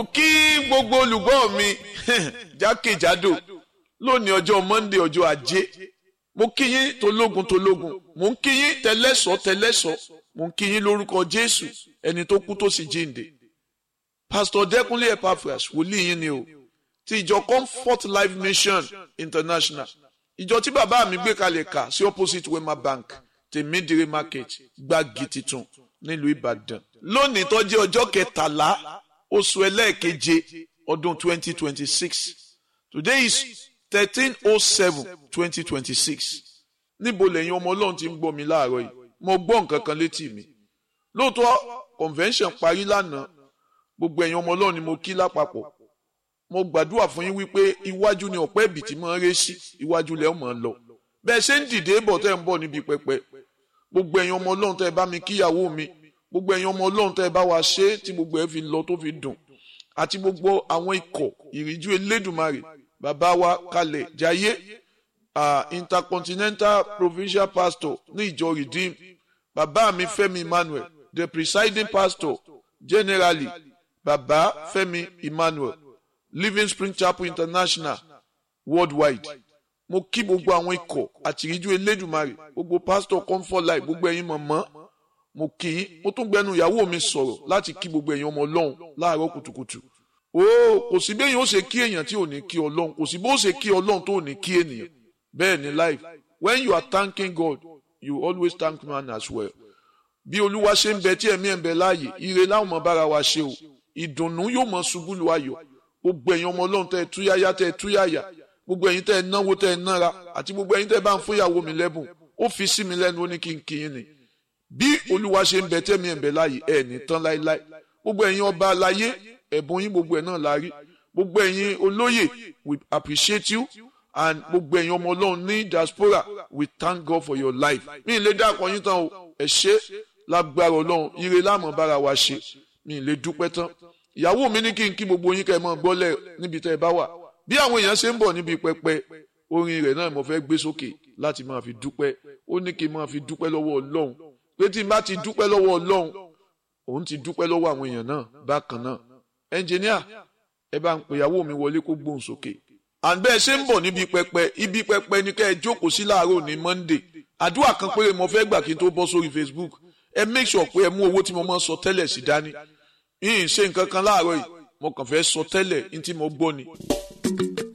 kí gbogbo olùgbọ́ mi jákèjádò lónìí ọjọ́ Monday ọjọ́ ajé mo kí yín tológun tológun mo ń kí yín tẹlẹ́sọ̀ tẹlẹ́sọ̀ mo ń kí yín lórúkọ Jésù ẹni tó kú tó sì jíǹde Pastor Dẹ́kunlé Epaphras wòlíì yín ni o ti ìjọ Comfort Life Mission International ìjọ tí bàbá mi gbé kalẹ̀ kà sí opposite Wema Bank tèmídìrí market gbági titun nílùú Ìbàdàn lónìí tó jẹ́ ọjọ́ kẹtàlá oṣù ẹlẹ́ẹ̀keje ọdún twenty twenty six today is thirteen oh seven twenty twenty six níbo lẹ́yìn ọmọ ọlọ́run ti ń gbọ́ mi láàárọ̀ yìí mo gbọ́ nǹkan kan létí mi lóòótọ́ convention parí lánàá gbogbo ẹ̀yin ọmọ ọlọ́run ni mo kí lápapọ̀ mo gbàdúrà fún yín wípé iwájú ni ọ̀pẹ́ ìbí tí máa ń ré sí iwájú lẹ́ máa ń lọ bẹ́ẹ̀ ṣe ń dìde bọ̀ tẹ́ ń bọ̀ níbi pẹpẹ gbogbo ẹ̀yin ọmọ ọlọ́run tẹ́ bá mi kíyàwó mi gbogbo ẹ̀yin ọmọ ọlọ́run tẹ́ bá wa ṣe é tí gbogbo ẹ̀ fi lọ tó fi dùn àti gbogbo àwọn ikọ̀ ìríjú elédùnmarè bàbá wa kalẹ̀ jayé uh, intercontinental provincial pastor ní ìjọ redeem bàbá mi fẹ́mi emmanuel the presiding pastor generally bàbá fẹ́mi emmanuel living spring chapel international worldwide mo kí gbogbo àwọn ikọ̀ àti ìríjú elédùnmarè gbogbo pastor comfort life gbogbo ẹ̀yin mọ̀mọ́ mo kí yín mo tún gbẹnu ìyàwó mi sọ̀rọ̀ láti kí gbogbo ẹ̀yin ọmọ ọlọ́run láàárọ̀ kùtùkùtù o kò sí bí èèyàn ó ṣe kí èèyàn tí ò ní kí ọlọ́run kò sí bó ṣe kí ọlọ́run tó ò ní kí ènìyàn bẹ́ẹ̀ ni life when you are thanking God you always thank man as well bí olúwa ṣe ń bẹ tí ẹ̀mí ẹ̀ ń bẹ láàyè ire láwọn ọmọ bára wa ṣe o ìdùnnú yóò mọ ṣubú lu ayọ̀ gbogbo ẹ̀yin ọmọ ọlọ́run tẹ́ ẹ túyáyá tẹ́ ẹ túyáyá gbogbo ẹ̀yin tẹ́ ẹ náwó tẹ́ ẹ nára àti gbogbo ẹ̀yin tẹ́ ẹ bá ń fún ìyàwó mi lẹ́bùn ó fi sí mi lẹ́nu ó ní kí n kí yín ni bí olúwa ṣe ń bẹ tẹ́mi ẹ̀ ń bẹ láàyè ẹ̀ ní tán láéláé gbogbo ẹ̀yin ọba aláyé ẹ̀bùn yín gbogbo ẹ̀ náà la rí gbogbo ẹ̀yin olóyè we appreciate you and gbogbo ẹ̀yin ọmọ ọlọ́run ní diaspora we thank God for your life mi ì lè dákọ̀ yín tán o ẹ ṣé lágbára ọlọ́run ire láàmú bára wa ṣe mi ì lè dúpẹ́ tán ìyàwó mi ní kí n kí gbogbo yín kẹ́ ẹ mọ́ gbọ́lẹ̀ níbi tẹ́ ẹ bá wà bí àwọn èèyàn ṣe ń bọ̀ níbi pẹpẹ orin rẹ̀ náà mo fẹ́ gbé sókè láti máa fi dúpẹ́ ó ní kí n máa fi dúpẹ́ lọ́wọ́ ọlọ́run pé tí n bá ti dúpẹ́ lọ́wọ́ ọlọ́run òun ti dúpẹ́ lọ́wọ́ àwọn èèyàn náà bákan náà ẹnjìníà ẹ bá ń pè ìyàwó mi wọlé kó gbóhùn sókè. àbẹ́ ẹ ṣe ń bọ̀ níbi pẹpẹ ibi pẹpẹ ni kẹ́ ẹ jókòó sí láàárọ̀ ní Monday àdúrà kan péré mo fẹ́ gbà kí n tó bọ́ sórí Facebook ẹ make sure pé ẹ mú owó tí mo máa ń sọ tẹ́lẹ̀ sí dání yìí ń ṣe nǹkan kan láàárọ̀ yìí mo kàn fẹ́ sọ tẹ́lẹ̀ ní tí mo gbọ́ ni.